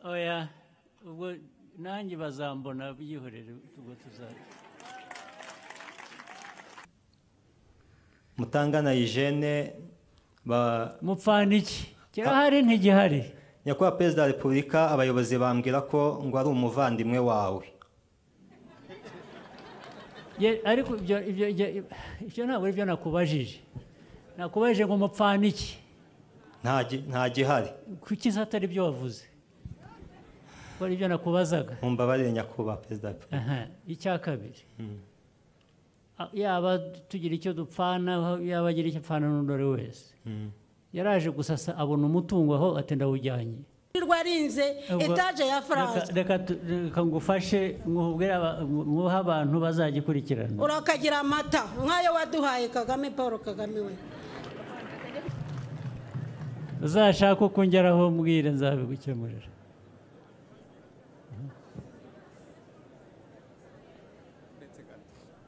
oya ubwo nanjye bazambona byihorere ubwo tuzajya mutangana Eugene ba mupfana iki kirahari ntigihari nyakubahwa perezida wa repubulika abayobozi bambwira ko ngo ari umuvandimwe wawe Ye- ariko ibyo ibyo ibyo- ibyo ntabwo ari byo nakubajije nakubajije ngo mupfana iki nta gi- nta gihari kuki se atari byo wavuze ko ari byo nakubazaga mumbabarire nyakubahwa perezida wa repubulika Aha, icya kabiri A- yaba tugira icyo dupfana yaba agira icyo apfana n'undi ari wese yaraje gusa asa- abona umutungo aho ati ndawujyanye wirirwa arinze Ubwo- etaje ya reka- faransa reka tu- reka ngufashe nkubwire aba- nguhe abantu bazagikurikirana urakagira amata nk'ayo waduhaye kagame paul kagame we uzashaka uko ungeraho mbwire nzabigukemurira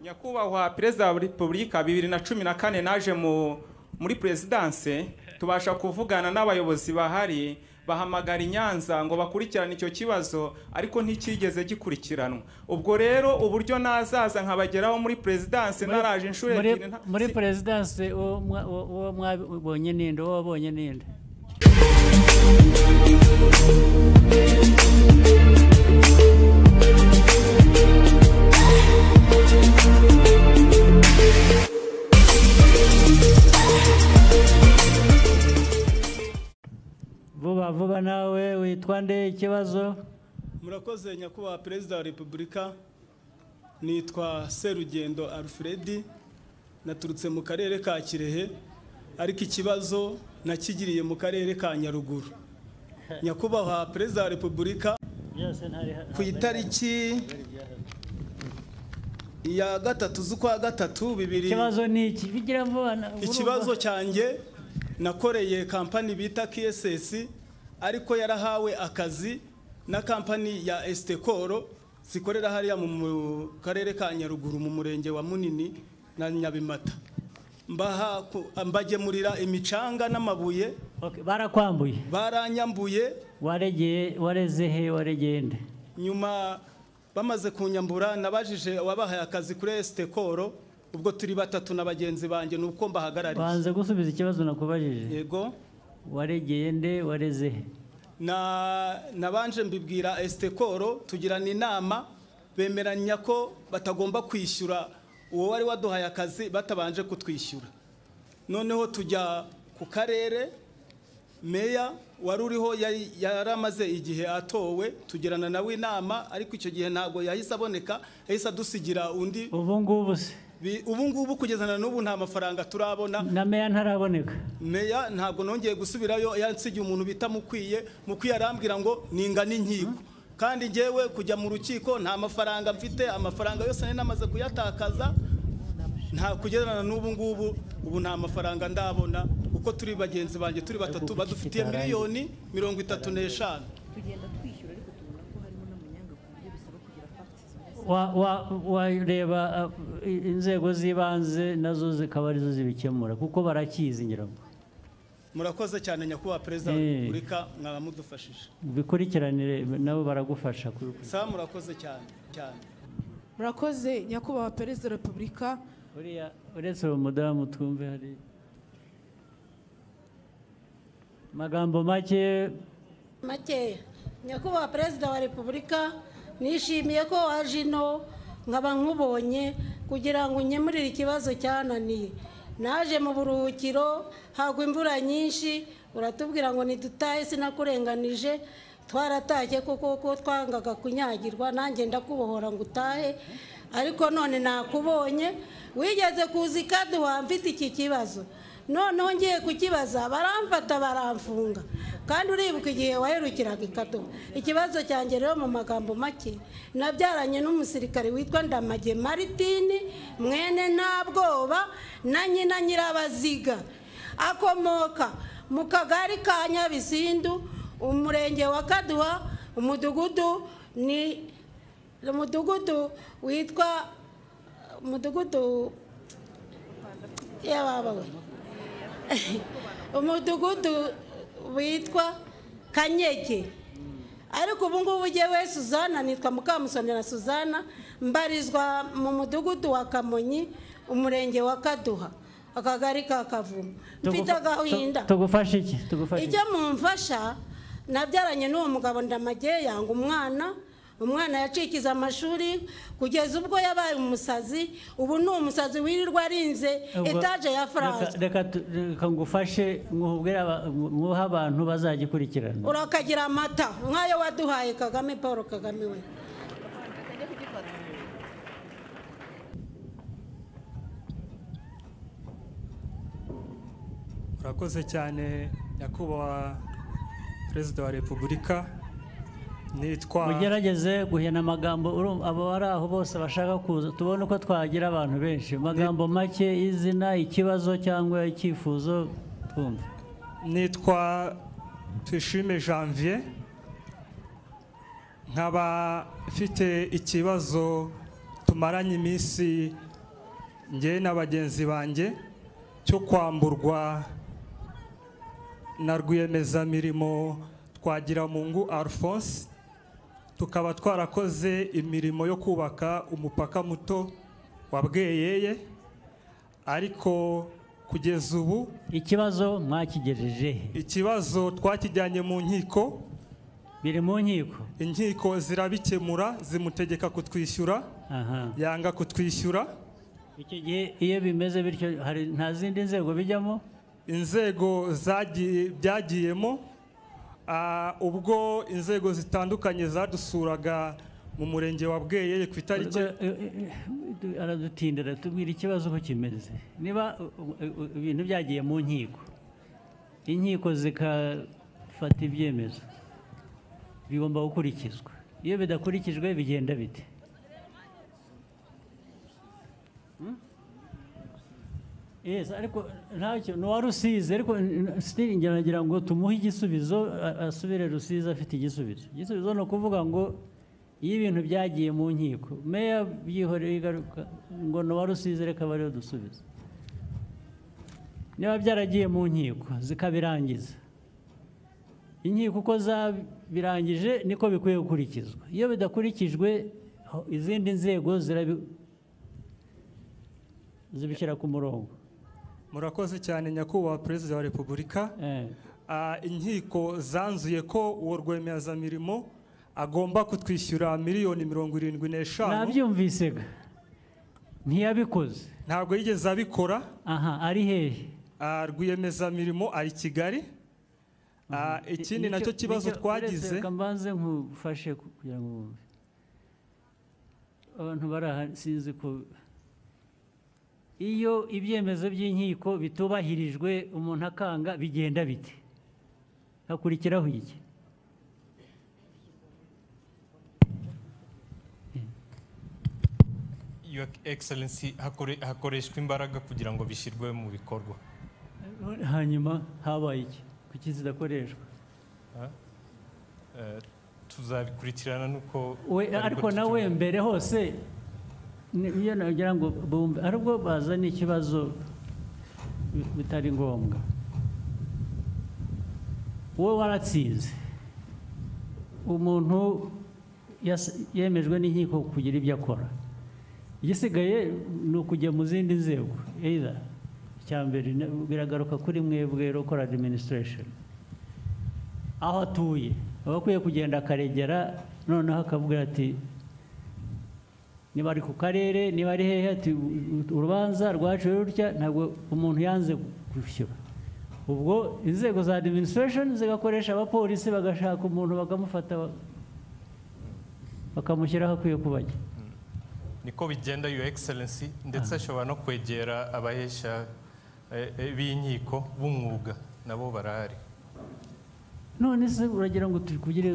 nyakubahwa perezida wa repubulika bibiri na cumi na kane naje mu muri perezidanse tubasha kuvugana n'abayobozi bahari bahamagara i nyanza ngo bakurikirane icyo kibazo ariko nticyigeze gikurikiranwa ubwo rero uburyo nazaza nkabageraho muri perezidanse Muri- naraje inshuro muri- ebyiri nta- muri si- perezidanse uwo mwa- uwo- uwo mwabonye ninde uwo wabonye ninde vuba vuba nawe witwa nde ikibazo murakoze nyakubahwa perezida wa repubulika nitwa serugendo alfred naturutse mu karere ka kirehe ariko ikibazo nakigiriye mu karere ka nyaruguru nyakubahwa perezida wa repubulika byose ntari ku itariki ya gatatu z'ukwa gatatu bibiri ikibazo ni iki bigira vuba na- ikibazo cyanjye nakoreye kampani bita KSS ariko yarahawe akazi na kampani ya Estekoro zikorera hariya mu mu karere ka Nyaruguru mu murenge wa Munini na Nyabimata mbaha ku- mbagemurira imicanga n'amabuye Okay, barakwambuye baranyambuye waregeye wareze he waregeye nde nyuma bamaze kunyambura nabajije wabahaye akazi kuri Estekoro ubwo turi batatu na bagenzi banjye ni uko mbahagarariye banze gusubiza ikibazo nakubajije yego waregeye nde wareze he na nabanje mbibwira estekoro tugirana inama bemeranya ko batagomba kwishyura uwo wari waduhaye akazi batabanje kutwishyura noneho tujya ku karere meya wari uriho yari yari amaze igihe atowe tugirana nawe inama ariko icyo gihe ntabwo yahise aboneka yahise adusigira undi ubu ngubu se Bi- ubu ngubu kugeza na n'ubu nta mafaranga turabona na meya ntaraboneka meya ntabwo nongeye gusubirayo yansigiye umuntu bita mukwiye mukwiye arambwira ngo ningana inkiko kandi ngewe kujya mu rukiko nta mafaranga mfite amafaranga yose nari namaze kuyatakaza nta kugererana n'ubu ngubu ubu nta mafaranga ndabona uko turi bagenzi banjye turi batatu badufitiye miliyoni mirongo itatu n'eshanu tugenda twishyura ariko tubona ko harimo n'amanyanga ku buryo bisaba kugira fagiti zimeze Wa- wa- wareba uh, i- inzego z'ibanze nazo zikaba arizo zibikemura kuko barakizi nyirango murakoze cyane nyakubahwa perezida wa Eh. repubulika mwaba mudufashije bikurikiranire nabo baragufasha kubikora. sa murakoze cyane cyane murakoze nyakubahwa perezida wa repubulika uriya uretse uwo mudamu twumve hari magambo make makeya nyakubahwa perezida wa repubulika nishimiye ko waje ino nkaba nkubonye kugira ngo unkemurire ikibazo cyananiye naje mu buruhukiro hagwa imvura nyinshi uratubwira ngo ntidutahe sinakurenganije twaratashye kuko ko twangaga kunyagirwa nanjye ndakubohora ngo utahe ariko none nakubonye wigeze kuza ikaduha mfite iki kibazo noneho ngiye kukibaza baramfata baramfunga kandi uribuka igihe waherukiraga ikaduha ikibazo cyanjye rero mu magambo make nabyaranye n'umusirikare witwa ndamage maritini mwene nta bwoba na nyina nyirabaziga akomoka mu kagari ka nyabisindu umurenge wa kaduha umudugudu ni umudugudu witwa umudugudu yababawe umudugudu witwa kanyege ariko ubu ngubu we suzana nitwa mukamusoni na suzana mbarizwa mu mudugudu wa kamonyi umurenge wa kaduha akagari ka kavumu mfite Tugufa- agahinda tu- tugufashe iki tugufashe iki icyo mumfasha nabyaranye n'uwo mugabo ndamage yanga umwana umwana yacikiza amashuri kugeza ubwo yabaye umusazi ubu ni umusazi wirirwa arinze Ubwo- etaje ya reka- faransa reka tu- reka ngufashe nkubwire aba- nguhe abantu bazagikurikirana urakagira amata nk'ayo waduhaye kagame paul kagame we urakoze cyane nyakubahwa perezida wa repubulika nitwa mugerageze guhena amagambo urumva abo bari aho bose bashaka kuza tubone uko twagira abantu benshi amagambo make izina ikibazo cyangwa icyifuzo twumva nitwa tuyishime janvier nkaba mfite ikibazo tumaranye iminsi ngewe na bagenzi banjye cyo kwamburwa na rwiyemezamirimo twagiramungu alphonse tukaba twarakoze imirimo yo kubaka umupaka muto wa bweyeye ariko kugeza ubu ikibazo mwakigejeje he? ikibazo twakijyanye mu nkiko biri mu nkiko inkiko zirabikemura zimutegeka kutwishyura aha yanga kutwishyura icyo gihe iyo bimeze bityo hari nta zindi nzego bijyamo inzego zagiye byagiyemo ah, ubwo inzego zitandukanye zadusuraga mu murenge wa bweyeye ku itariki aradutindira tubwira ikibazo uko kimeze niba u- u- u- ibintu byagiye mu nkiko inkiko zikafata ibyemezo bigomba gukurikizwa iyo bidakurikijwe bigenda bite Hmm? Yes, ariko ntacyo ni uwa rusizi ariko sitiri ngira ngo tumuhe igisubizo a- asubire rusizi afite igisubizo igisubizo ni ukuvuga ngo iyo ibintu byagiye mu nkiko meya byihoreye igaruka ngo ni uwa rusizi reka bariho dusubize niba byaragiye mu nkiko zikabirangiza inkiko uko zabirangije niko bikwiye gukurikizwa iyo bidakurikijwe ho- izindi nzego zirabi zibishyira ku murongo murakoze cyane nyakubahwa perezida wa repubulika Eh, Ah, inkiko zanzuye ko uwo rwiyemezamirimo agomba kutwishyura miliyoni mirongo irindwi n'eshanu nabyumvisega ntiyabikoze ntabwo yigeze abikora aha ari hehe Ah, rwiyemezamirimo ari kigali Ah, ikindi Nicyo- nacyo kibazo nicyo- uretse twagize reka mbanze nkufashe ku- kugira ngo wumve. abantu bari aha sinzi ko iyo ibyemezo by'inkiko bitubahirijwe umuntu akanga bigenda bite hakurikiraho iki Your Excellency hakore- hakoreshwa imbaraga kugira ngo bishyirwe mu bikorwa hanyuma habaye iki kuki zidakoreshwa Eh, tuzabikurikirana n'uko We- aribwo ariko nawe tutumenya. mbere hose ni- iyo nagira ngo bumve aribwo bazana ikibazo bi- bitari ngombwa wowe waratsinze umuntu yas- yemejwe n'inkiko kugira ibyo akora igisigaye ni ukujya mu zindi nzego either icya mbere ni- biragaruka kuri mwebwe local administration aho atuye aba akwiye kugenda akaregera noneho akavuga ati niba ari ku karere niba ari hehe ati urubanza rwaciwe rutya ntabwo umuntu yanze gushyura ubwo inzego za administration zigakoresha abapolisi bagashaka umuntu bakamufata ba- bakamushyira aho akwiye kuba ajya niko bigenda Your Excellency ndetse ashobora no kwegera abahesha eh, eh, b'inkiko b'umwuga nabo barahari none se uragira ngo tukugire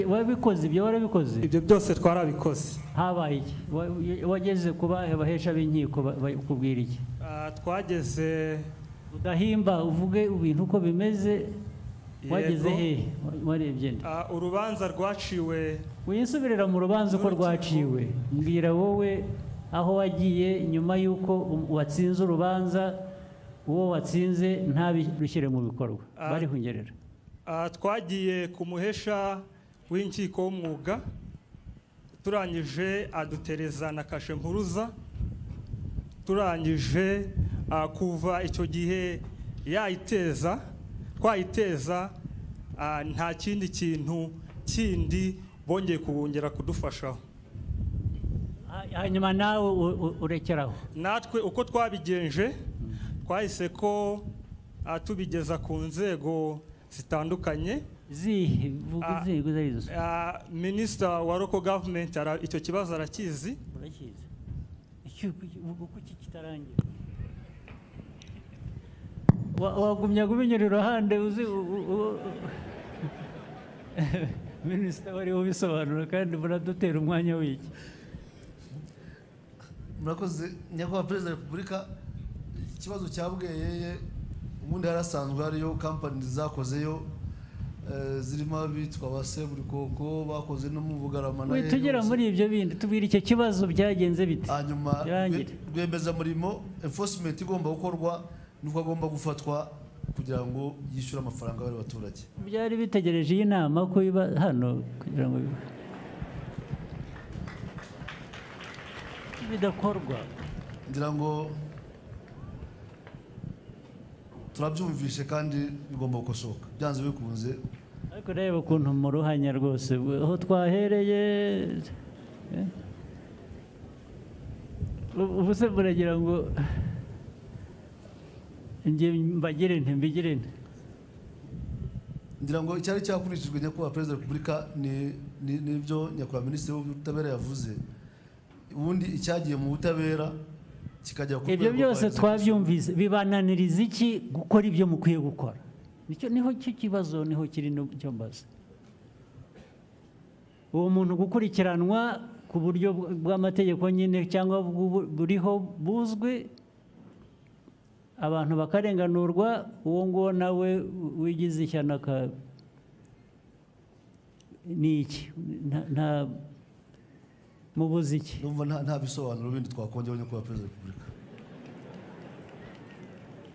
wabikoze ibyo warabikoze ibyo byose twarabikoze habaye iki Wa- wageze ku bahe bahesha b'inkiko ba- ba- kubwira iki Ah, twageze udahimba uvuge ibintu uko bimeze wageze Yego. hehe Wa- warebye nde ah, urubanza rwaciwe winsubirira mu rubanza uko rwaciwe mbwira wowe aho wagiye nyuma y'uko um- watsinze urubanza uwo watsinze ntabishyire mu bikorwa Ah. barihungerera Ah, twagiye ku muhesha w'inkiko w'umwuga turangije adutereza na kashe mpuruza turangije ah, kuva icyo gihe yayiteza twayiteza ah, nta kindi kintu kindi bongeye kubongera kudufashaho Ha- hanyuma nawe u- u- urekeraho natwe uko twabigenje twahise ko ah, tubigeza ku nzego zitandukanye zihe vuga Ah, inzego izo ari zo Ah, minisita wa local government ara- icyo kibazo arakizi murakizi Iki- iki- ubu kuki kitarangira Wa- wagumya kubinyura iruhande uzi u- u- u- minisita wari ubisobanura kandi muradutera umwanya w'iki murakoze nyakubahwa perezida wa repubulika ikibazo cya bweyeye ubundi harasanzwe hariyo kampani zakozeyo eh, zirimo abitwa ba seburikoko bakoze no mu bugarama na We, tugera Eros. muri ibyo bindi tubwira icyo kibazo byagenze bite hanyuma Birangire. rwe- rwemezamurimo enforcement igomba gukorwa nuko agomba gufatwa kugira ngo yishyure amafaranga y'abaturage baturage byari bitegereje iyi nama ko iba hano kugira ngo bibe. bidakorwa ngira ngo turabyumvishe kandi bigomba gukosoka byanze bikunze ariko reba ukuntu mu ruhanya rwose aho twahereye eh? Ubu- ubu se muragira ngo njye mbagire nti mbigire nti ngira ngo icyari cyakurikijwe nyakubahwa perezida wa repubulika ni- ni- n'ibyo nyakubahwa minisitiri w'ubutabera yavuze ubundi icyagiye mu butabera kikajya ku ibyo rwego rwa byose executive. twabyumvise bibananiriza iki gukora ibyo mukwiye gukora nicyo niho cyo kibazo niho kiri n'icyo mbaza uwo muntu gukurikiranwa ku buryo bw- bw'amategeko nyine cyangwa bw'ubu- buriho buzwi abantu bakarenganurwa uwo nguwo nawe wigize ishyano aka- ni iki Nta- nta mubuze iki numva nta- nta bisobanuro bindi twakongeraho nyakubahwa perezida wa repubulika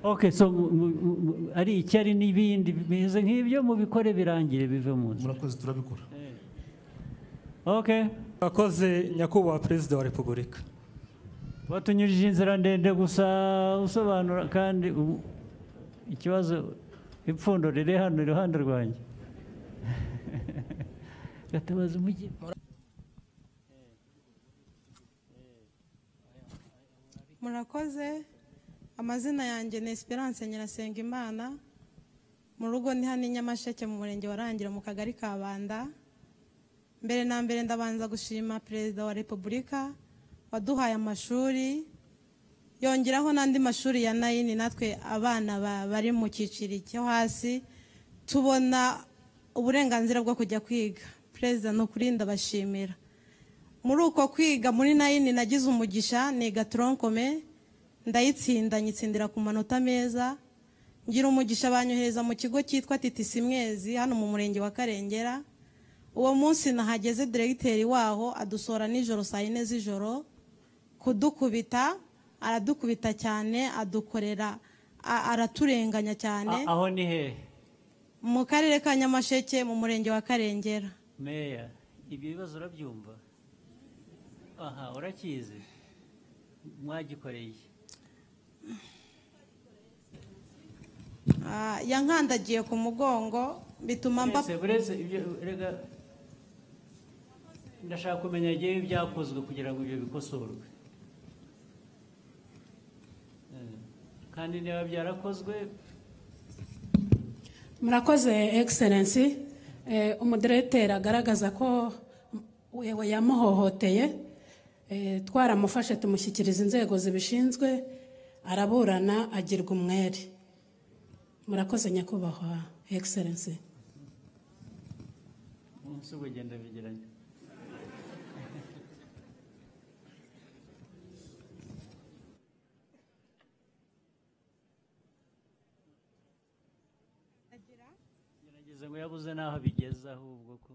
Okay, so mu- mu- mu- mu- ari icyari n'ibindi bimeze nk'ibyo mubikore birangire bive mu nzu. murakoze turabikora Okay, akoze nyakubahwa perezida wa repubulika batunyujije inzira ndende gusa usobanura kandi ubu- ikibazo ipfundo riri hano iruhande rwanjye. Gatabazi umujyi. murakoze amazina yanjye ni esperance nyirasenga imana mu rugo ni hano i nyamasheke mu murenge wa Rangiro mu kagari ka banda mbere na mbere ndabanza gushima perezida wa repubulika waduhaye amashuri yongeraho n'andi mashuri ya nayini natwe abana ba- bari mu cyiciro cyo hasi tubona uburenganzira bwo kujya kwiga perezida ni ukuri ndabashimira muri uko kwiga muri nayini nagize umugisha niga toronkome ndayitsinda nyitsindira ku manota meza ngira umugisha banyohereza mu kigo cyitwa titisi mwezi hano mu murenge wa karengera uwo munsi nahageze diregiteri waho adusohora nijoro saa yine z'ijoro kudukubita aradukubita cyane adukorera a- araturenganya cyane A- Aho ni he? mu karere ka nyamasheke mu murenge wa karengera Meya, ibyo bibazo urabyumva? Aha, urakizi. Mwagikoreye. iki? Ah, yankandagiye ku mugongo bituma mba Buretse- buretse ibyo rega ndashaka kumenya igihe byakozwe kugira ngo ibyo bikosorwe Eh, kandi niba byarakozwe murakoze egiserensi umudiregiteri agaragaza ko we yamuhohoteye Eh, twaramufashe tumushyikiriza inzego zibishinzwe araburana agirwa umwere murakoze nyakubahwa egiserensi umunsi ugenda bigiranye gerageza ngo yabuze n'aho bigeze ahubwo ko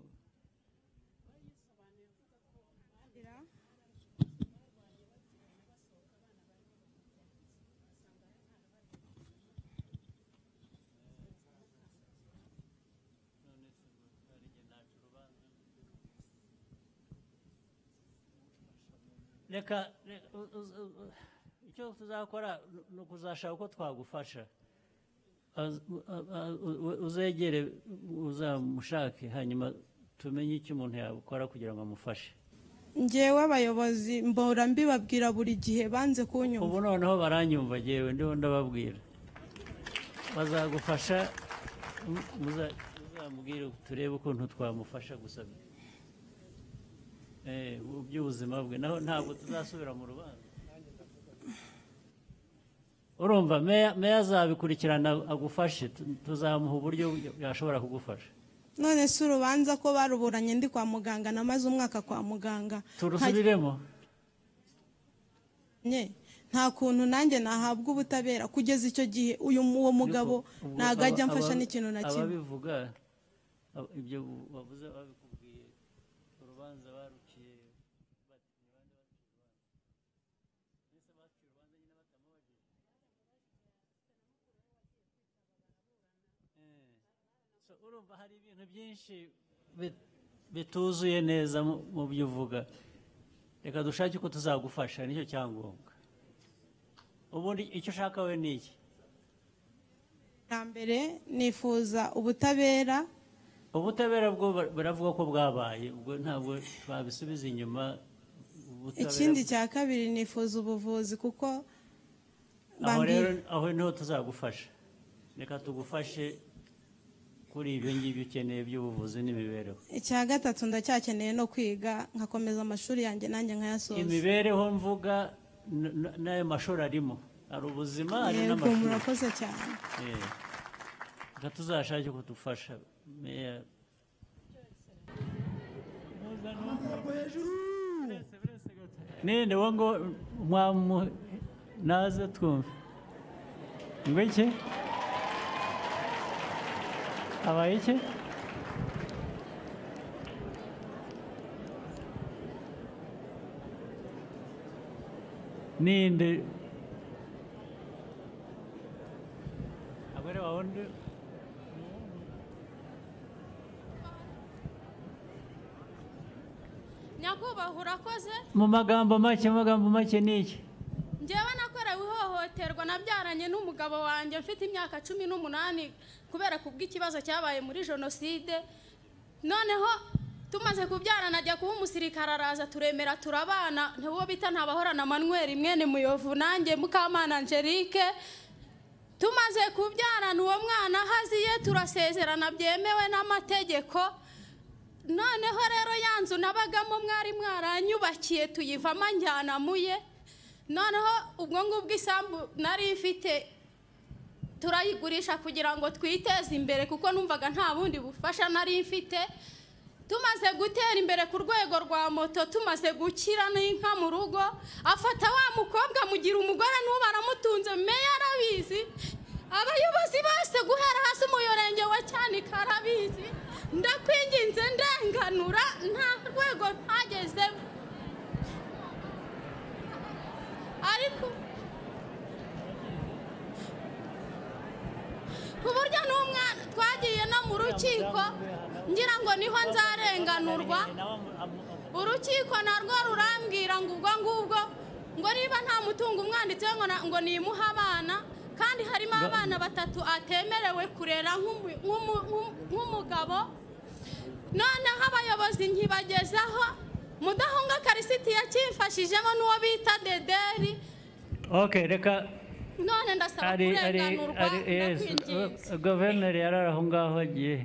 reka reka, u- u- u- icyo tuzakora ni- ni ukuzashaka uko twagufasha Az- u- a- u- uzegere uzamushake hanyuma tumenye icyo umuntu yakora kugira ngo amufashe ngewe abayobozi mbora mbibabwira buri gihe banze kunyumva ubu noneho baranyumva yewe ndiho ndababwira bazagufasha mu- muza- muzamubwire turebe ukuntu twamufasha gusa Eh, mu by'ubuzima bwe naho ntabwo tuzasubira mu rubanza urumva meya meya azabikurikirana agufashe tu- tuzamuha uburyo yashobora kugufasha none si urubanza ko baruburanye ndi kwa muganga namaze umwaka kwa muganga turusubiremo Nye, nta kuntu nanjye nahabwa ubutabera kugeza icyo gihe uyu uwo mugabo Ubwo ntabwo ajya aba- amfasha aba- n'ikintu na kimwe ababivuga ab- ibyo wavuze babikubwiye urubanza baruciye So, urumva hari ibintu byinshi bit- bituzuye neza mu- mu byo uvuga reka dushake uko tuzagufasha nicyo cyangombwa ubundi icyo ushaka we ni iki bwa mbere nifuza ubutabera ubutabera bwo bar- baravuga ko bwabaye ubwo ntabwo twabisubiza inyuma ubutabera- ikindi cya kabiri nifuza ubuvuzi kuko aho bambwiye- rero aho niho tuzagufasha reka tugufashe kuri ibyo ngibyo ukeneye by'ubuvuzi n'imibereho icya gatatu ndacyakeneye no kwiga nkakomeza amashuri yanjye nanjye nkayasoza imibereho mvuga n- n- n'ayo mashuri arimo hari ubuzima hari yego n'amashuri murakoze cyane Eh, reka tuzashake kudufasha meya ninde wo ngo mwamu naze twumve ngo iki habaye iki ninde abere wawe undi nyakubahwa urakoze mu magambo make mu magambo make ni iki ngewe nakorewe ihohoterwa nabyaranye n'umugabo wanjye mfite imyaka cumi n'umunani kubera kubw'ikibazo cyabaye muri jenoside noneho tumaze kubyarana ajya kuba umusirikare araza turemera turabana uwo bita ntabahorana manweri mwene muyovu nanjye mukamana angelique tumaze kubyarana uwo mwana haziye turasezerana byemewe n'amategeko noneho rero ya nzu nabagamo mwari mwaranyubakiye tuyivamo njyanamuye noneho ubwo ngubwo isambu nari ifite turayigurisha kugira ngo twiteze imbere kuko numvaga nta bundi bufasha nari mfite tumaze gutera imbere ku rwego rwa moto tumaze gukira n'inka mu rugo afata wa mukobwa amugira umugore n'ubu aramutunze meya arabizi abayobozi bose guhera hasi umurenge wa cyanika arabizi ndakwinginze ndenganura nta rwego ntagezemo ariko ku buryo n'umwana twagiye no mu rukiko ngira ngo niho nzarenganurwa urukiko narwo rurambwira ngo ubwo ngubwo ngo niba nta mutungo umwanditse ngo na- ngo nimuhe abana kandi harimo Nga- abana batatu atemerewe kurera nk'umu- nk'umu- nk'u- nk'umugabo noneho abayobozi nkibagezaho mudahunga karisiti yakimfashijemo n'uwo bita dederi ok reka none ndasaba ari ari kurenganurwa ari yes ndakwinginze uh, guverineri yari ari aho ngaho agiye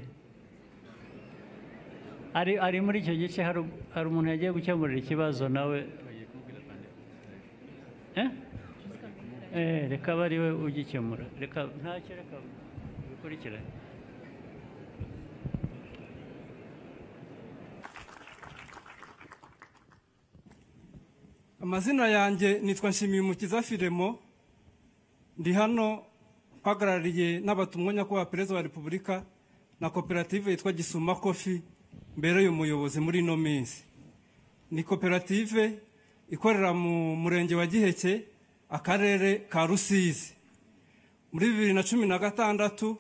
ari ari muri icyo gice hari hari umuntu yagiye gukemurira ikibazo nawe eh eh reka abe ari we ugikemura reka ntacyo reka bikurikirane amazina yanjye nitwa nshimiyumukiza firemo ndi hano mpagarariye n'abatumwa nyakubahwa perezida wa repubulika na koperative yitwa gisuma kofi mbereye umuyobozi muri ino minsi ni koperative ikorera mu murenge wa giheke akarere ka rusizi muri bibiri na cumi na gatandatu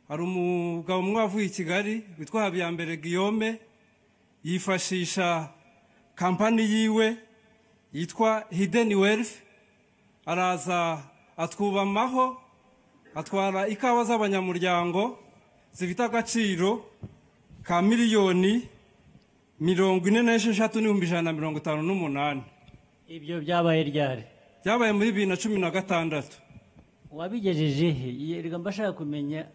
hari umugabo umwe wavuye i kigali witwa habiyambere guillaume yifashisha kampani yiwe yitwa hideni wealth araza atwubamaho atwara ikawa z'abanyamuryango zifite agaciro ka miliyoni mirongo ine n'esheshatu n'ibihumbi ijana na mirongo itanu n'umunani ibyo byabaye ryari byabaye muri bibiri na cumi na gatandatu wabigejeje he yerega mbashaka kumenya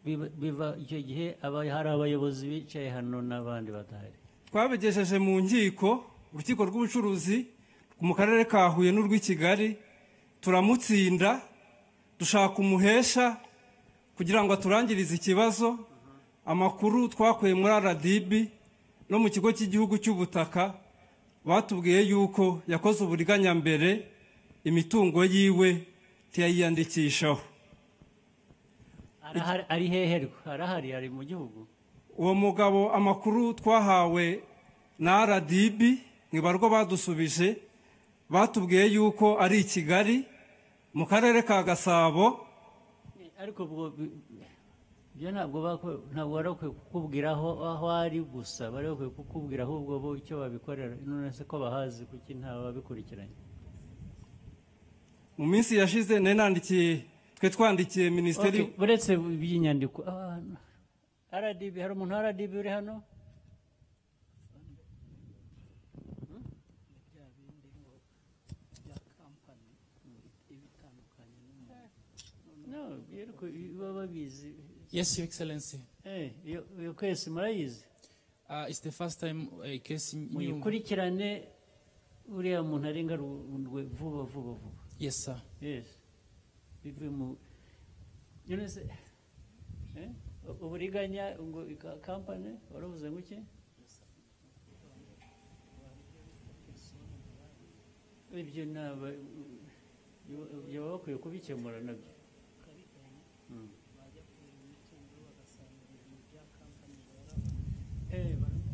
biba- biva icyo gihe aba hari abayobozi bicaye hano n'abandi badahari twabigejeje mu nkiko urukiko rw'ubucuruzi mu karere ka huye n'urw'i kigali turamutsinda dushaka umuhesha kugira ngo aturangirize ikibazo amakuru twakuye muri rdb no mu kigo cy'igihugu cy'ubutaka batubwiye yuko yakoze uburiganyambere imitungo yiwe ntiyayiyandikishaho Arahari- ari heherwa arahari ari mu gihugu uwo mugabo amakuru twahawe na rdb mu ibarwa badusubije batubwiye yuko ari i kigali mu karere ka gasabo ariko ubwo bi- ibyo ntabwo bako- ntabwo wari ukwiye kukubwira aho aho ari gusa bari bakwiye kukubwira ahubwo bo icyo babikorera none se ko bahazi kuki ntababikurikiranye mu minsi yashize nari nandikiye twe twandikiye minisiteri Okay, uretse iby'inyandiko abantu rdb hari umuntu wa rdb uri hano no ariko baba babizi Yes, Your Excellency. Eh, iyo iyo kwezi murayizi Uh, it's the first time a case new. muyikurikirane uriya muntu arenga rundwe vuba vuba vuba Yes, sir. yes bive mu none se eh, u- uburiganya ngo ika- kampani waravuze ngo iki ibyo naba baba bakwiye kubikemura nabyo Mm.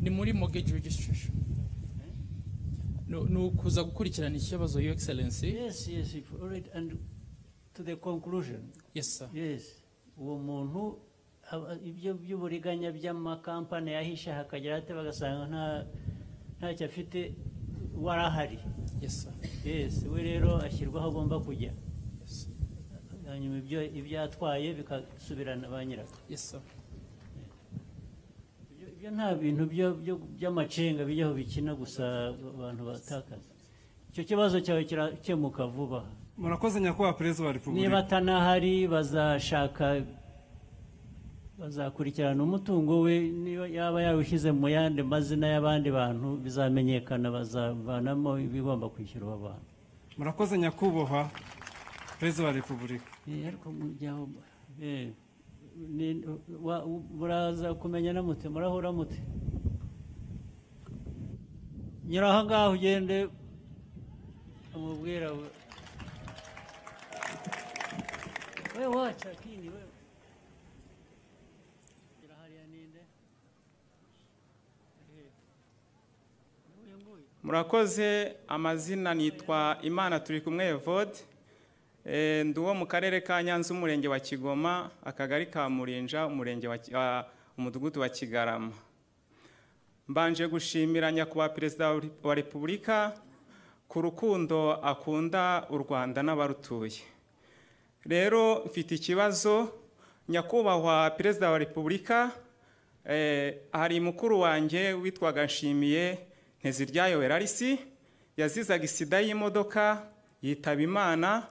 Ni muri mortgage registration. No, ni ukuza gukurikirana ikibazo, Your Excellency. Yes, yes, if- all right, and to the conclusion. Yes, sir. Yes, uwo muntu aba- ibyo by'uburiganya by'amakampani yahisha hakagera hate bagasanga nta ntacyo afite wari ahari. Yes, sir. Yes, we rero ashyirwa aho agomba kujya. Hanyuma ibyo ibyo yatwaye bikasubirana ba nyirako. Yes, sir. Ibyo- Ibyo nta bintu byo- byo- by'amacenga bijyaho bikina gusa abantu batakaza. Icyo kibazo cyawe kirakemuka vuba. murakoze nyakubahwa perezida wa repubulika niba atanahari bazashaka bazakurikirana umutungo we niba yaba yawushyize mu yandi mazina y'abandi bantu bizamenyekana bazavanamo ibigomba kwishyura abo bantu murakoze nyakubahwa perezida wa repubulika Eh, ariko mujyaho eh, ni- wa- muraza kumenya na mute murahura mute nyura aho ngaho ugende umubwira we we waca kini we murakoze amazina nitwa imana turi kumwe evode Eh, ndi uwo mu karere ka nyanza umurenge wa kigoma akagari ka murinja umurenge wa Ki- ah, umudugudu wa kigarama mbanje gushimira nyakubahwa perezida wa Repu- wa repubulika ku rukundo akunda u rwanda n'abarutuye rero mfite ikibazo nyakubahwa perezida wa repubulika eh, hari mukuru wanjye witwaga nshimiye nteziryayo werarisi yazizaga isida y'imodoka yitaba imana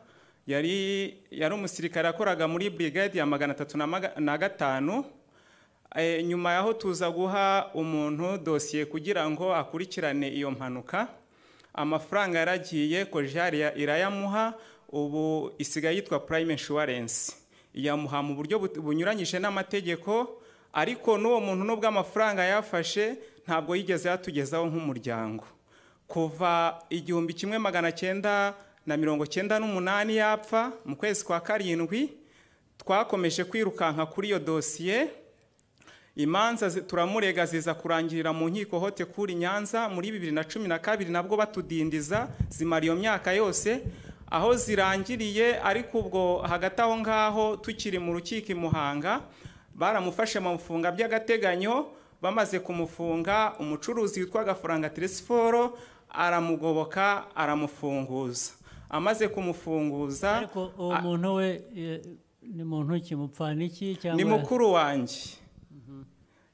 yari yari umusirikare yakoraga muri brigade ya magana atatu na maga- na gatanu Eh, nyuma yaho tuza guha umuntu dosiye kugira ngo akurikirane iyo mpanuka amafaranga yaragiye kojari ya- irayamuha ubu isigaye yitwa prime insurance iyamuha mu buryo but- bunyuranyije n'amategeko ariko n'uwo muntu nubwo amafaranga yafashe ntabwo yigeze yatugezaho nk'umuryango kuva igihumbi kimwe magana cyenda na mirongo cyenda n'umunani yapfa mu kwezi kwa karindwi twakomeje kwirukanka kuri iyo dosiye imanza zi- turamurega ziza kurangirira mu nkiko hote kuri nyanza muri bibiri na cumi na kabiri nabwo batudindiza zimara iyo myaka yose aho zirangiriye ariko ubwo hagati aho ngaho tukiri mu rukiko i muhanga baramufashe mu bifunga by'agateganyo bamaze kumufunga umucuruzi witwa gafaranga tirisiforo aramugoboka aramufunguza amaze kumufunguza uwo muntu we eh, ni muntu ki mupfana iki cyangwa ni mukuru wanjye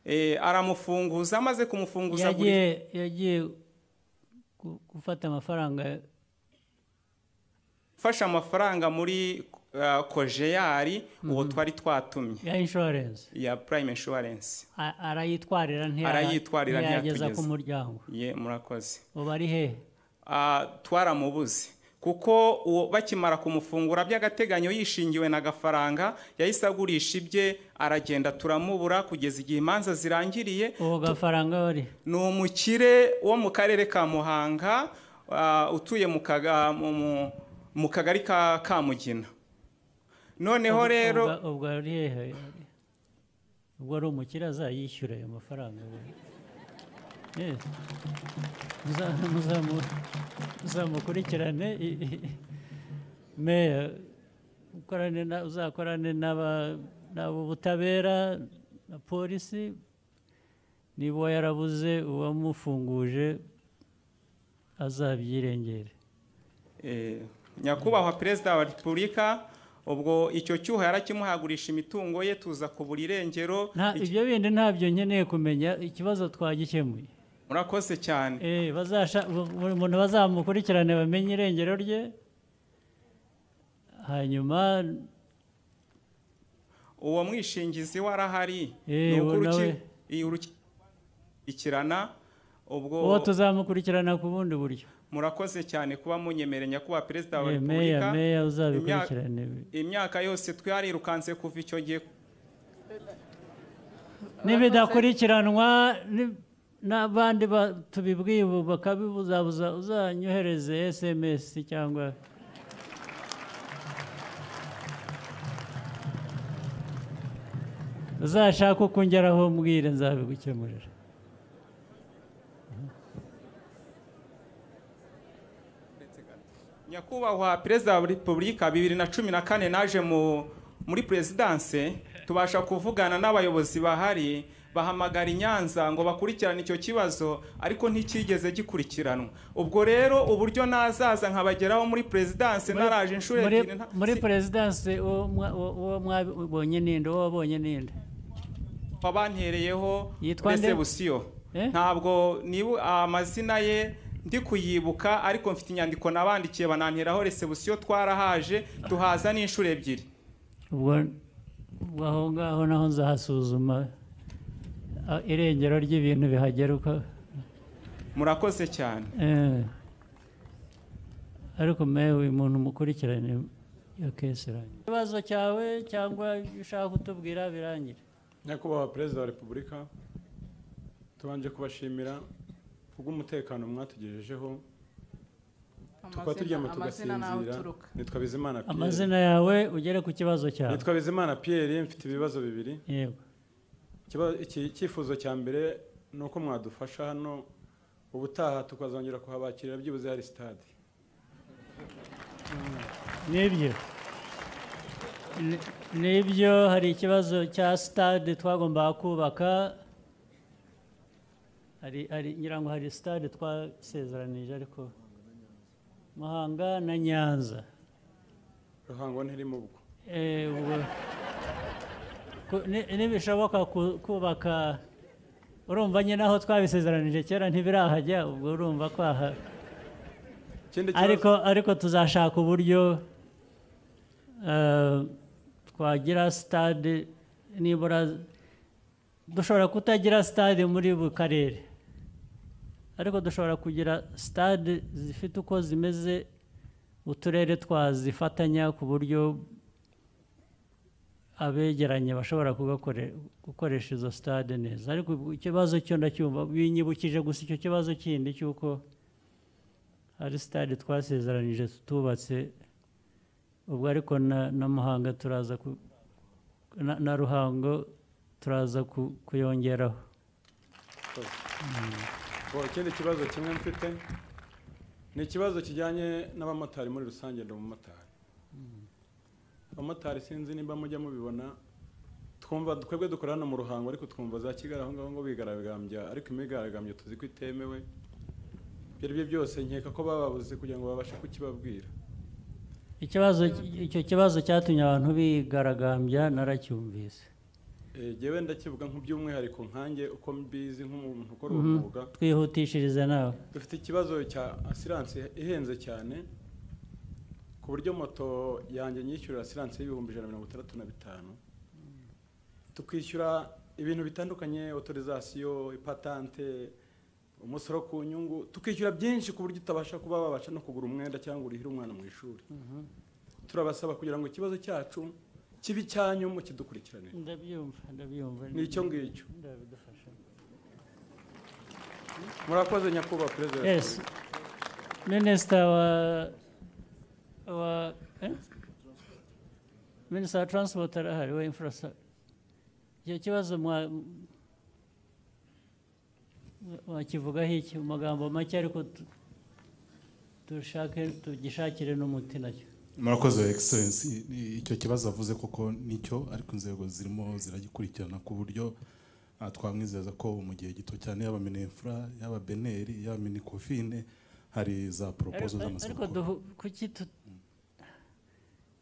Eh, aramufunguza amaze kumufunguza buri- yagiye yagiye gu- gufata amafaranga mfashe amafaranga muri uh, kojeyari uwo twari twatumye ya insurance ya prime insurance a- arayitwarira ntiyara- arayitwarira ntiyageza ku ntiyatugeza. muryango ye murakoze ubu ari hehe Ah, twaramubuze kuko uwo bakimara kumufungura by'agateganyo yishingiwe na gafaranga yahise agurisha ibye aragenda turamubura kugeza igihe imanza zirangiriye uwo gafaranga wari ni umukire wo mu karere ka muhanga ah, utuye mu kaga- mu- mu- mu kagari ka kamugina noneho Ubwo- rero ubwo- ubwo ari hehe ubwo ari umukire azayishyura ayo mafaranga Eh, muza- muzamu- muzamukurikirane i- i- meya ukorane na- uzakorane n'aba- n'abubutabera na polisi niba uwo yarabuze uwamufunguje azabyirengere Eh, nyakubahwa perezida wa repubulika ubwo icyo cyuho yarakimuhagurisha imitungo ye tuza kubura irengero Nta- Iki- ibyo bindi ntabyo nkeneye kumenya ikibazo twagikemuye murakoze cyane Eh, bazasha- bu- buri muntu bazamukurikirane bamenye irengero rye hanyuma uwo mwishingizi warahari Eh, ni uwo uruki- nawe. iyi urukurikirana ubwo uwo tuzamukurikirana ku bundi buryo murakoze cyane kuba munyemereye nyakubahwa perezida wa Eh, meya repubulika meya Imya- uzabikurikirane imyaka yose twarirukanse kuva icyo gihe nibidakurikiranwa ni- n'abandi ba- tubibwiye ubu bakabibuzabuza uzanyohereze sms cyangwa uzashaka uko ungeraho mbwire nzabigukemurira nyakubahwa perezida wa repubulika bibiri na cumi na kane naje mu muri perezidanse tubasha kuvugana n'abayobozi bahari bahamagara i nyanza ngo bakurikirane icyo kibazo ariko nticyigeze gikurikiranwa ubwo rero uburyo nazaza nkabageraho muri perezidanse naraje inshuro muri, ebyiri nta- muri si- perezidanse uwo mwa- uwo- uwo mwabonye ninde uwo wabonye ninde wabantereyeho Yitwa nde? resebusiyo ntabwo nibu amazina ye ndi kuyibuka ariko mfite inyandiko nabandikiye bananteraho resebusiyo twarahaje tuhaza n'inshuro ebyiri ubwo ubwo aho ngaho naho nzahasuzuma ah, irengero ry'ibintu bihagera uko murakoze cyane eh, ariko mewe uyu muntu mukurikirane ya kesiranye ikibazo cyawe cyangwa ibyo ushaka kutubwira birangire nyakubahwa perezida wa repubulika tubanje kubashimira kubw'umutekano mwatugejejeho tukaba turyama tugasinzira nitwa bizimana Pierre. amazina yawe ugere ku kibazo cyawe nitwa bizimana Pierre mfite ibibazo bibiri Yego. Ikiba- iki- icyifuzo cya mbere ni uko mwadufasha hano ubutaha tukazongera kuhabakirira byibuze hari sitade nibyo Ni- nibyo hari ikibazo cya sitade twagombaga kubaka hari hari ngira ngo hari sitade twasezeranije ariko muhanga na nyanza ruhango ntirimo ubwo Eh, ubwo ku- ni- nibishoboka ku- kubaka urumva nyine aho twabisezeranije kera ntibirahajya ubwo urumva kwaha Ikindi kibazo- ariko ariko tuzashaka uburyo eh, twagira sitade nibura dushobora kutagira sitade muri buri karere ariko dushobora kugira sitade zifite uko zimeze uturere twazifatanya ku buryo abegeranye bashobora kugakore- gukoresha izo stade neza ariko ubu ikibazo cyo ndacyumva binyibukije gusa icyo kibazo kindi cy'uko hari stade twasezeranije tutubatse ubwo ariko na, na muhanga turaza ku, na, na ruhango turaza ku, kuyongeraho Bon, ikindi kibazo kimwe mfite ni ikibazo kijyanye n'abamotari muri rusange ndi umumotari abamotari sinzi niba mujya mubibona twumva twebwe dukora hano mu ruhango ariko twumva za kigali aho ngaho ngo bigaragambya ariko imyigaragambyo tuzi ko itemewe ibyo ari byo byose nkeka ko bababuze kugira ngo babashe kukibabwira ikibazo icyo kibazo cyatumye abantu bigaragambya naracyumvise Eh, jyewe ndakivuga nk'by'umwihariko nkanjye uko mbizi nk'umuntu ukora uwo Mhm. mwuga twihutishirize nawe dufite ikibazo cya asiranse ihenze cyane ku buryo moto yanjye nyishyurira asiranse y'ibihumbi ijana na mirongo itandatu na bitanu tukishyura ibintu bitandukanye otorizasiyo ipatante umusoro ku nyungu tukishyura byinshi ku buryo utabasha kuba wabasha no kugura umwenda cyangwa urihire umwana mu ishuri turabasaba kugira ngo ikibazo cyacu kibe icyanyu mukidukurikiranire ndabyumva ndabyumva Ni icyo ngicyo. ndabidufasha murakoze nyakubahwa perezida wa yes repubulika minisita wa wa eh? minisita wa transport arahari wa infrastructure icyo kibazo mwa- mwakivugaho iki mu magambo make ariko tu- dushake tugishakire n'umuti nacyo murakoze egiserensi icyo kibazo avuze koko nicyo ariko inzego zirimo ziragikurikirana ku buryo ah, twamwizeza ko mu gihe gito cyane yaba minefura yaba beneri yaba minikofine hari za poropozo Ariko- z'amasoko ariko duhu- kuki tu-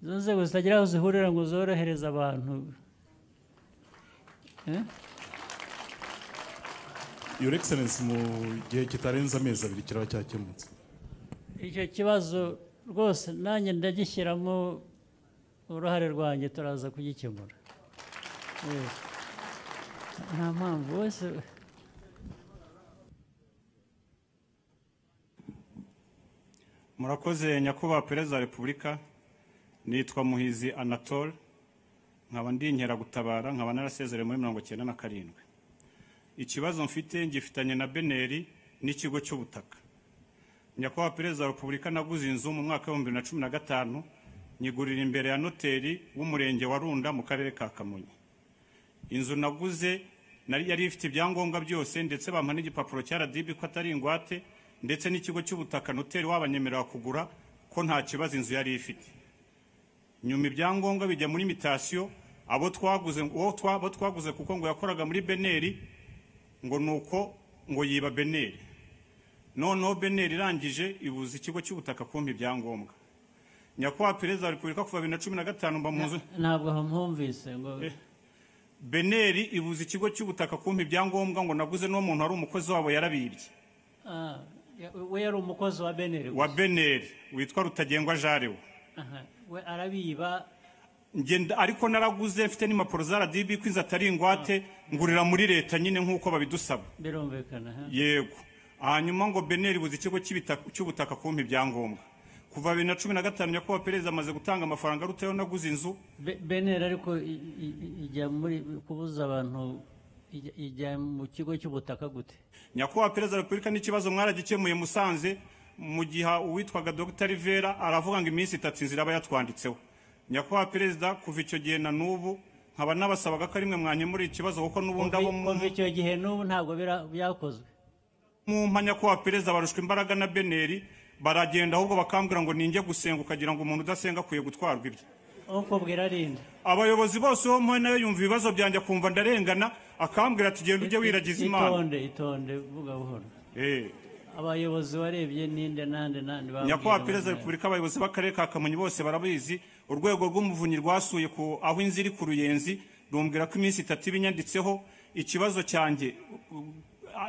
izo nzego zitagira aho zihurira ngo zorohereze abantu Eh? your excellence mu gihe kitarenze amezi abiri kiraba cyakemutse icyo kibazo rwose nanjye ndagishyiramo uruhare rwanjye turaza kugikemura Yes. nta mpamvu wese murakoze nyakubahwa perezida wa repubulika nitwa muhizi anatole nkaba ndi inkeragutabara nkaba narasezerewe muri mirongo cyenda na karindwi ikibazo mfite ngifitanye na beneri n'ikigo cy'ubutaka nyakubahwa perezida wa repubulika naguze inzu mu mwaka w'ibihumbi bibiri na cumi na gatanu nyigurira imbere ya noteri w'umurenge wa runda mu karere ka kamonyi inzu naguze nari yari ifite ibyangombwa byose ndetse bampa n'igipapuro cya radibi ko atari ingwate ndetse n'ikigo cy'ubutaka noteri wabanyemerera kugura ko nta kibazo inzu yari ifite nyuma ibyangombwa bijya muri mitasiyo abo twaguze uwo twa- abo twaguze kuko ngo yakoraga muri beneri ngo nuko ngo yiba beneri noneho beneri irangije ibuza ikigo cy'ubutaka kumpa ibyangombwa nyakubahwa perezida wa repubulika kuva bibiri na cumi na gatanu mba mu nzu ntabwo mpumvise ngo beneri ibuza ikigo cy'ubutaka kumpa ibyangombwa ngo naguze n'uwo muntu ari umukozi wabo yarabibye Ah, ya- we yari umukozi wa beneri wa beneri witwa rutagengwa jarewe Aha, we arabiba ngenda ariko naraguze mfite n'impapuro za radibi ko inzu atari ingwate ngurira muri leta nyine nk'uko babidusaba birumvikana ha? yego hanyuma ngo beneri buze ikigo cy'ibitaka- cy'ubutaka kumpa ibyangombwa kuva bibiri na cumi na gatanu nyakubahwa perezida amaze gutanga amafaranga arutayeho naguze inzu Be- beneri ariko i- i- i- ijya muri kubuza abantu ijya- ijya mu kigo cy'ubutaka gute nyakubahwa perezida wa repubulika n'ikibazo mwaragikemuye musanze mu gihe uwitwaga dr rivera aravuga ngo iminsi itatu inzira aba yatwanditseho nyakubahwa perezida kuva icyo gihe na n'ubu nkaba nabasabaga ko arimwe mwanyemurira ikibazo kuko n'ubundi abo mu kuva icyo gihe n'ubu ntabwo bira- byakozwe mumpa nyakubahwa perezida barushwa imbaraga na beneri baragenda ahubwo bakambwira ngo ninjye gusenga ukagira ngo umuntu udasenga akwiye gutwarwa ibye ukubwira arinde abayobozi bose uwo mpuye nawe yumva ibibazo byanjye akumva ndarengana akambwira ati genda ujye wiragiza imana itonde itonde vuga buhoro Eh. abayobozi warebye ninde nande nande nyakubahwa perezida wa repubulika abayobozi b'akarere ka kamonyi bose barabizi urwego rw'umuvunyi rwasuye ku aho inzu iri ku ruyenzi rumbwira ko iminsi itatu iba inyanditseho ikibazo cyanjye uh,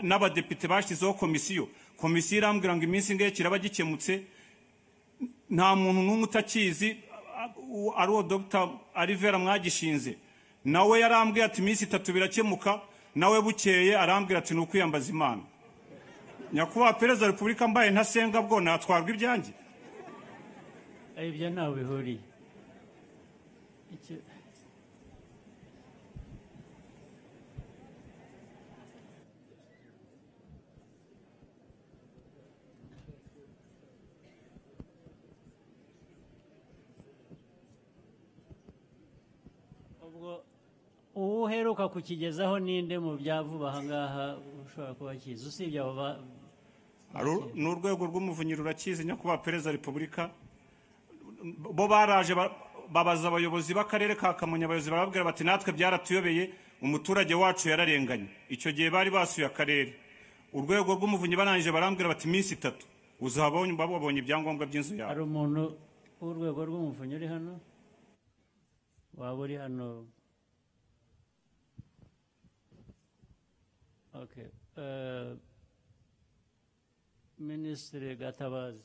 n'abadepite bashyizeho komisiyo komisiyo irambwira ngo iminsi ingahe kiraba gikemutse nta muntu n'umwe utakizi uh, uh, ari uwo dr arivera mwagishinze nawe yarambwiye ati iminsi itatu birakemuka nawe bukeye arambwira ati ni ukwiyambaza imana nyakubahwa perezida wa repubulika mbaye ntasenga bwo natwarwa ibyanjye ibyo ntawe bihuriye Iki- ubwo uwo uheruka kukigezaho ninde mu byavuba aha ngaha ushobora kuba akizi usibye abo ba- Aru- ni urwego rw'umuvunyi rurakizi nyakubahwa perezida wa repubulika bo baraje ba- babaza abayobozi b'akarere ka kamonyi abayobozi barababwira bati natwe byaratuyobeye umuturage wacu yararenganye icyo gihe bari basuye akarere urwego rw'umuvunyi barangije barambwira bati iminsi itatu uzahabonye babonye ibyangombwa by'inzu yawe hari umuntu w'urwego rw'umuvunyi uri hano waba uri hano Okay. eh, minisitiri gatabazi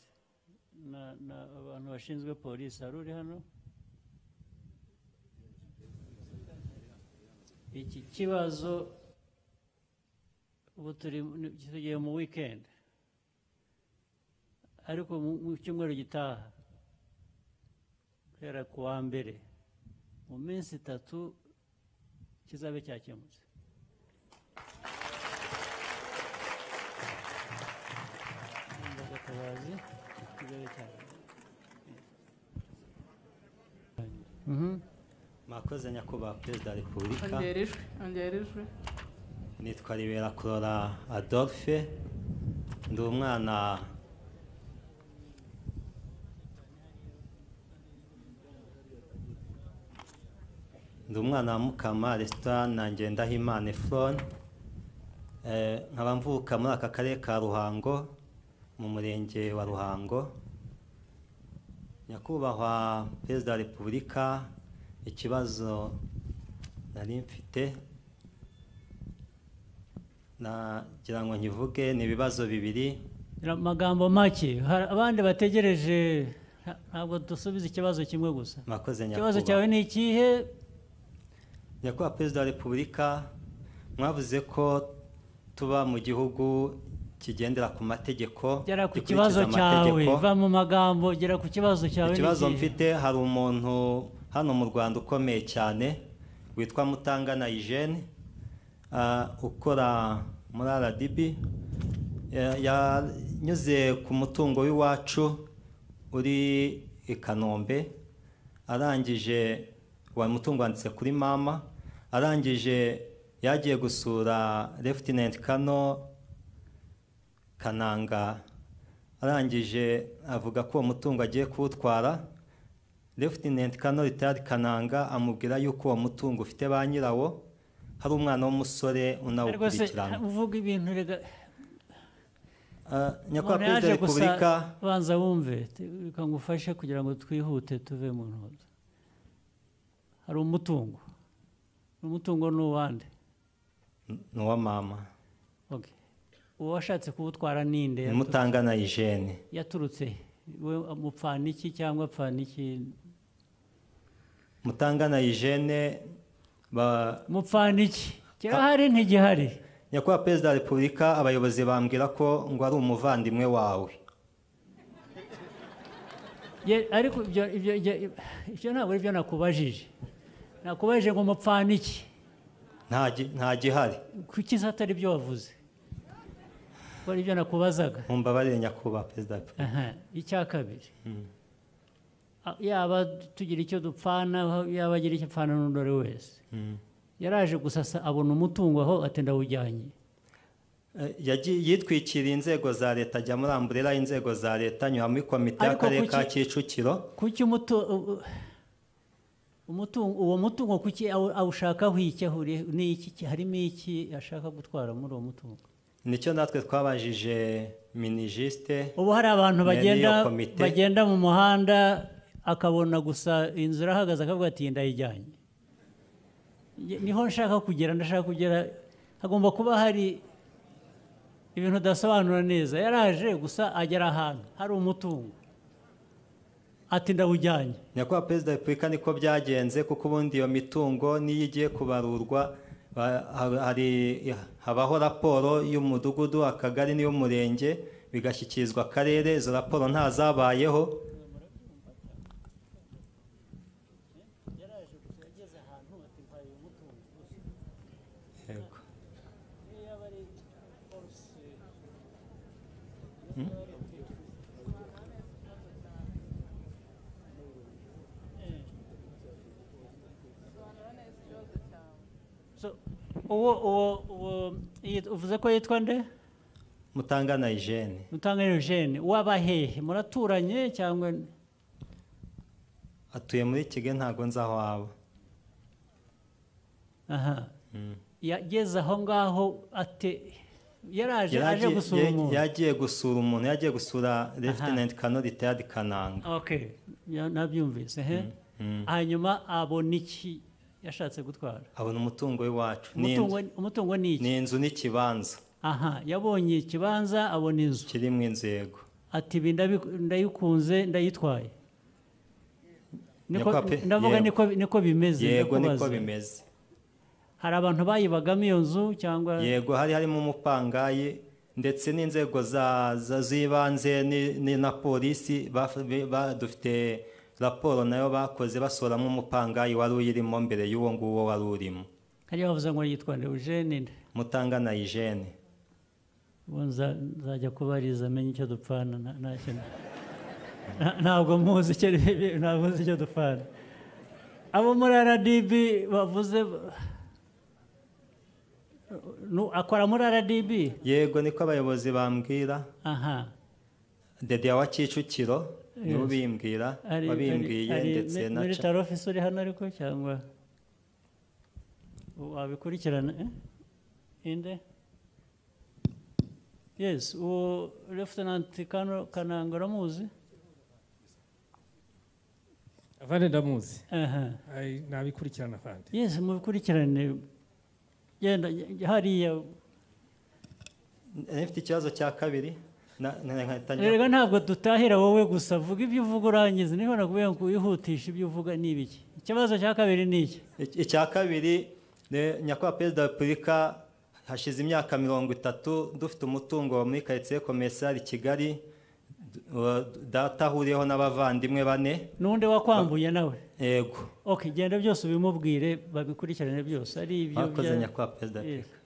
na- na abantu bashinzwe polisi hari uri hano iki kibazo ubu turi ni- tugiye mu weekend ariko mu- mu cyumweru gitaha guhera ku wa mbere mu minsi itatu kizabe cyakemutse gatabazi kizabe cyakemutse mwakoze nyakubahwa perezida wa repubulika ongera ijwi ongera ijwi nitwa ribera kurora adolphe ndi umwana ndi umwana wa mukama resitora na ngendahimana efron Eh, nkaba mvuka muri aka karere ka ruhango mu murenge wa ruhango nyakubahwa perezida wa repubulika ikibazo nari mfite nagira ngo nkivuge ni ibibazo bibiri amagambo make hari abandi bategereje nta- ntabwo dusubiza ikibazo kimwe gusa mwakoze ikibazo nyakubahwa cyawe ni ikihe nyakubahwa perezida wa repubulika mwavuze ko tuba mu gihugu kigendera ku mategeko gera ku gikurikiza kibazo cyawe amategeko. va mu magambo gera ku kibazo cyawe ni ikibazo ikihe? mfite hari umuntu hano mu rwanda ukomeye cyane witwa mutangana Eugene ah, ukora muri rdb Ya- yanyuze ku mutungo w'iwacu uri i kanombe arangije wa mutungo wanditse kuri mama arangije yagiye gusura Lieutenant kano kananga arangije avuga ko uwo mutungo agiye kuwutwara Lieutenant Colonel Ritard Kananga amubwira yuko uwo mutungo ufite ba nyirawo hari umwana w'umusore rwose unawukurikirana uvuga ibintu rega Ah, umuntu nyakubahwa perezida wa yaje gusa repubulika banza wumve te- reka ngufashe kugira ngo twihute tuve mu ntoza hari umutungo umutungo ni uwande ni uwa mama Okay. uwo washatse kuwutwara ninde ni yaturutse- mutangana Eugene yaturutse we mupfaniki cyangwa pfaniki mutangana Eugene ba mupfaniki kirahari ntigihari nyakubahwa perezida wa repubulika abayobozi bambwira ko ngo ari umuvandimwe wawe Ye- ariko ibyo ibyo ibyo- ibyo ntabwo ari byo nakubajije nakubajije ngo mupfaniki Nta gi- nta gihari kuki se atari byo wavuze ko ari byo nakubazaga mumbabarire nyakubahwa perezida wa repubulika Aha, icya kabiri Mm. a- yaba tugira icyo dupfana yaba agira icyo apfana n'undore wese Mm. yaraje gusa asa- abona umutungo aho ati ndawujyanye Eh, yagiye- yitwikiriye inzego za leta ajya muri amburera y'inzego za leta anyura muri komite Ariko y'akarere kuki- ka kicukiro kuki umutu u- u- umutungo uwo mutungo kuki awu- awushakaho iki ahuriye n'iki Ki- harimo iki ashaka gutwara muri uwo mutungo nicyo natwe twabajije minijisite ubu hari abantu bagenda bagenda mu muhanda akabona gusa inzu irahagaze akavuga ati ndayijyanye Nge- niho nshaka kugera ndashaka kugera hagomba kuba hari ibintu udasobanura neza yaraje gusa agera ahantu hari umutungo ati ndawujyanye nyakubahwa perezida wa repubulika niko byagenze kuko ubundi iyo mitungo niyo igiye kubarurwa ba- ha- hari habaho raporo y'umudugudu akagari n'iy'umurenge bigashyikirizwa akarere izo raporo ntazabayeho Yego. So, uwo uwo uwo yit- uvuze ko yitwa nde mutangana Eugene mutanga eugene w'abahehe muraturanye cyangwa atuye muri kigali ntabwo nzi aho aba aha yageze aho ngaho ate yaraje Yari aje agiye- gusura yari- umuntu yagiye gusura umuntu yagiye gusura Lieutenant Colonel Ritayadi Kananga okay ya- nabyumvise he Mm. hanyuma abona iki yashatse gutwara abona umutungo w'iwacu Ni umutungo inzu- umutungo ni iki ni inzu n'ikibanza aha yabonye ikibanza abona inzu kirimo inzego ati ibi ndabi- ndayikunze ndayitwaye Niko- Nyakwape, ndavuga yego. niko niko bimeze yego niko ndakubaza. bimeze hari abantu bayibagamo iyo nzu cyangwa yego hari harimo umupangayi ndetse n'inzego za- za- z'ibanze ni- ni na polisi baf- bi- ba- dufite raporo nayo bakoze basoramo umupangayi wari uyirimo mbere y'uwo nguwo wari urimo hariya bavuze ngo yitwa Eugene nde mutangana Eugene ubu nza- nzajya kubariza amenye icyo dupfana nta- nta kintu. Nta- ntabwo muzi icyo ntabwo muzi icyo dupfana abo muri rdb bavuze Nu- akora muri rdb yego niko abayobozi bambwira aha dede wa kicukiro niwe Yes. ubimbwira Ari- wabimbwiye ari- ari ndetse mi- na military officer uri hano ariko cyangwa wabikurikirana eh? inde yes uwo lieutenant Kano- kananga uramuzi avande ndamuzi Aha. Ai, nabikurikirana avande yes mubikurikirane genda ge- hariya Eh, mfite ikibazo cya kabiri na- na- na- nkatangira- rega ntabwo dutahira wowe gusa vuga ibyo uvuga urangiza niho nakubwiye ngo wihutishe ibyo uvuga ni ibiki ikibazo cya kabiri ni iki icya kabiri ne- nyakubahwa perezida wa repubulika hashize imyaka mirongo itatu dufite umutungo muri karitsiye komesari kigali d- wa- data ahuriyeho n'abavandimwe bane n'undi wakwambuye nawe yego ok genda byose ubimubwire babikurikirane byose ari ibyo Mwakoze bya- nyakubahwa perezida wa Yes. repubulika